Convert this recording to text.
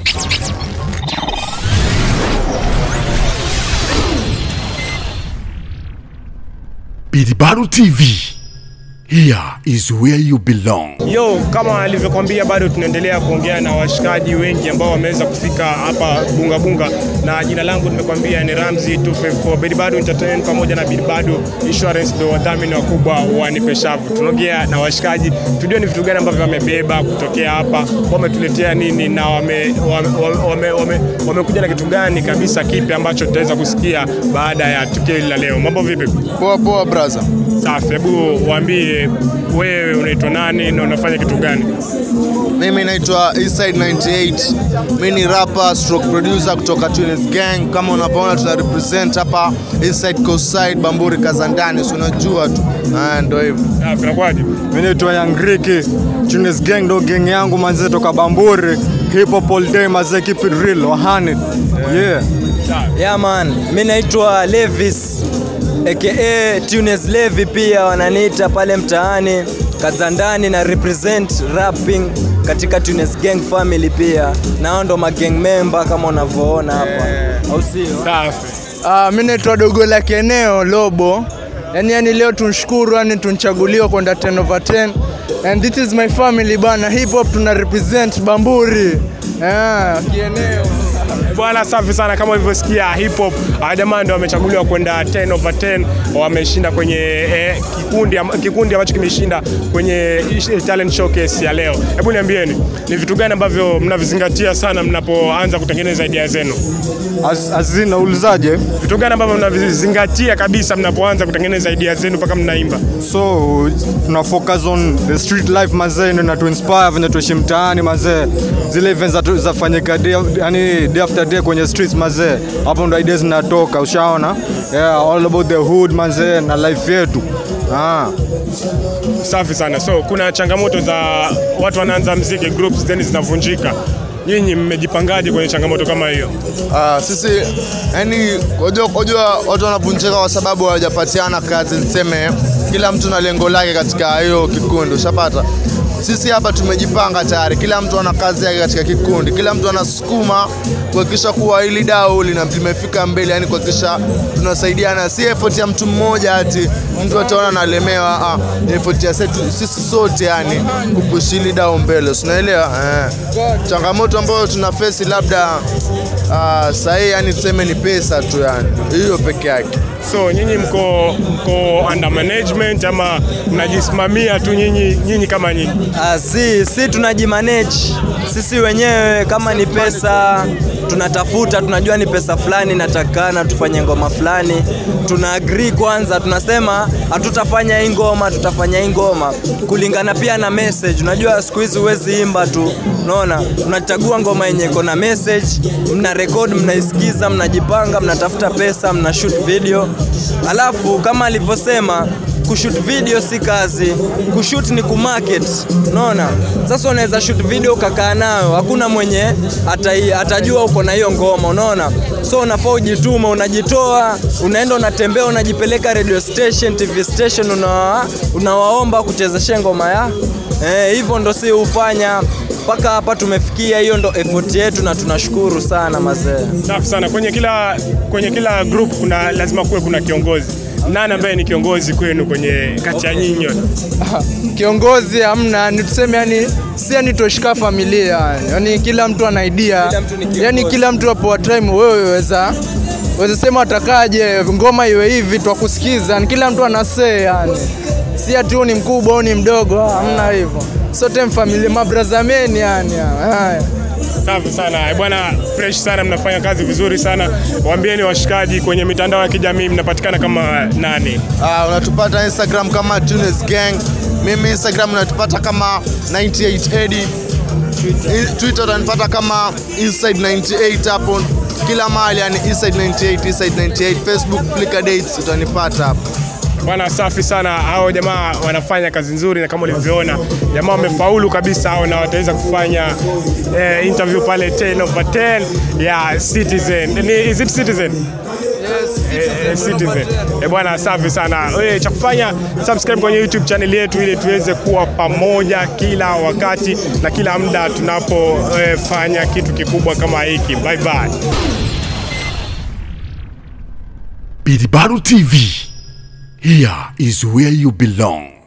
Biribaru TV. Here is where you belong. Yo, kama alivyokwambia, bado tunaendelea kuongea na washikaji wengi ambao wameweza kufika hapa Bunga Bunga, na jina langu nimekwambia ni Ramzi 254 Bidibado Entertainment pamoja na Bidibado Insurance, ndio wadhamini wakubwa wa Nipe Shavu. Tunaongea na washikaji tujue ni vitu gani ambavyo wamebeba kutokea hapa, wametuletea nini na wamekuja wame, wame, wame, wame na kitu gani kabisa kipi ambacho tutaweza kusikia baada ya tukio hili la leo. Mambo vipi? Poa poa brother. Safi, hebu waambie wewe unaitwa nani na unafanya kitu gani? Mimi naitwa Eastside 98. Mimi ni rapper stroke producer kutoka Tunis Gang. Kama unavyoona tuna represent hapa Eastside Coast Side Bamburi Kazandani, si unajua tu. Ah, ndio hivyo. Safi, nakwaje? Mimi naitwa Young Ricky. Tunis Gang ndo gang yangu manze toka Bamburi. Hip hop all day manze keep it real 100. Yeah. Yeah man, mi naitwa Levis aka Tunes Levi, pia wananiita pale mtaani Kazandani, na represent rapping katika Tunes Gang family pia, na hao ndo magang member kama unavyoona hapa, au sio? Safi. Ah, mi naitwa dogo la kieneo Lobo. Yani, yani leo tunshukuru yani tunchaguliwa kwenda 10 over 10 and this is my family bana. Hip hop tuna represent Bamburi. Ah, kieneo. Bwana, safi sana. Kama ulivyosikia hip hop, hawa jamaa ndio wamechaguliwa kwenda 10 over 10, wameshinda kwenye eh, kikundi am- kikundi ambacho kimeshinda kwenye ish- talent showcase ya leo. Hebu niambieni ni vitu gani ambavyo mnavizingatia sana mnapoanza kutengeneza idea zenu? Az, azina ulizaje? Vitu gani ambavyo mnavizingatia kabisa mnapoanza kutengeneza idea zenu mpaka mnaimba? So tuna focus on the street life mazee, ndio inatu inspire venye tuishi mtaani mazee, zile events za zafanyika day, yani day after day kwenye streets mazee, hapo ndo ideas zinatoka, ushaona? Yeah, all about the hood mazee na life yetu ah. Safi sana. So kuna changamoto za watu wanaanza mziki groups then zinavunjika. Nyinyi mmejipangaje kwenye changamoto kama hiyo? Ah, sisi yani unajua unajua watu wanavunjika kwa sababu hawajapatiana kazi, niseme kila mtu na lengo lake katika hiyo kikundi, ushapata. Sisi hapa tumejipanga tayari, kila mtu ana kazi yake katika kikundi, kila mtu anasukuma kuhakikisha kuwa hili dau lina limefika mbele, yani kuhakikisha tunasaidiana, si effort ya mtu mmoja ati mtu ataona analemewa. Ah, ni effort ya setu, sisi sote yani kupush hili dau mbele, unaelewa eh. Changamoto ambayo tuna face labda ah, sahii yani tuseme ni pesa tu yani, hiyo peke yake. So nyinyi mko mko under management ama mnajisimamia tu nyinyi nyinyi kama nyinyi? Ah, si, si tunajimanage sisi wenyewe, kama ni pesa tunatafuta, tunajua ni pesa fulani natakana tufanye ngoma fulani, tuna agree kwanza, tunasema hatutafanya hii ngoma, tutafanya hii ngoma kulingana pia na message. Unajua siku hizi huwezi imba tu, unaona, unachagua ngoma yenye iko na message, mna record, mnaisikiza, mnajipanga, mnatafuta pesa, mna shoot video, alafu kama alivyosema kushoot video si kazi, kushoot ni kumarket, unaona. Sasa unaweza shoot video ukakaa nayo, hakuna mwenye atai, atajua uko na hiyo ngoma, unaona. So unafaa ujituma, unajitoa, unaenda unatembea, unajipeleka radio station, TV station, unawa, unawaomba kuchezesha ngoma ya eh, hivyo ndo si hufanya mpaka hapa tumefikia. Hiyo ndo effort yetu na tunashukuru sana mazee. Safi sana. Kwenye kila kwenye kila group kuna lazima kuwe kuna kiongozi. Nani ambaye ni kiongozi kwenu kwenye kati ya nyinyi nyote? Kiongozi hamna, ni tuseme yani si yani toshika familia yani. Yani kila mtu ana idea. Kila mtu ni kiongozi. Yani kila mtu hapo time wewe weza weza sema atakaje ngoma iwe hivi twakusikiza. Yani kila mtu ana say yani. Si ati huyu ni mkubwa au ni mdogo, ah, hamna hivyo. Sote mfamilia mabrazameni yani. Haya. Safi sana Eh, bwana, fresh sana, mnafanya kazi vizuri sana. Waambieni washikaji kwenye mitandao ya kijamii mnapatikana kama nani? Ah, unatupata Instagram kama Tunes Gang. Mimi Instagram unatupata kama 98 Eddie. I- Twitter utanipata kama Inside 98 hapo kila mahali yani Inside 98, Inside 98, Facebook, Flickr dates utanipata hapo. Bwana, safi sana. Hao jamaa wanafanya kazi nzuri, na kama ulivyoona jamaa wamefaulu kabisa hao, na wataweza kufanya eh, interview pale 10 over 10 ya Citizen. Ni, is it Citizen? eh, Citizen. Eh, bwana safi sana. Eh, cha kufanya subscribe kwenye YouTube channel yetu ili tuweze kuwa pamoja kila wakati na kila muda tunapofanya kitu kikubwa kama hiki. Bye bye. Bidibadu TV. Here is where you belong.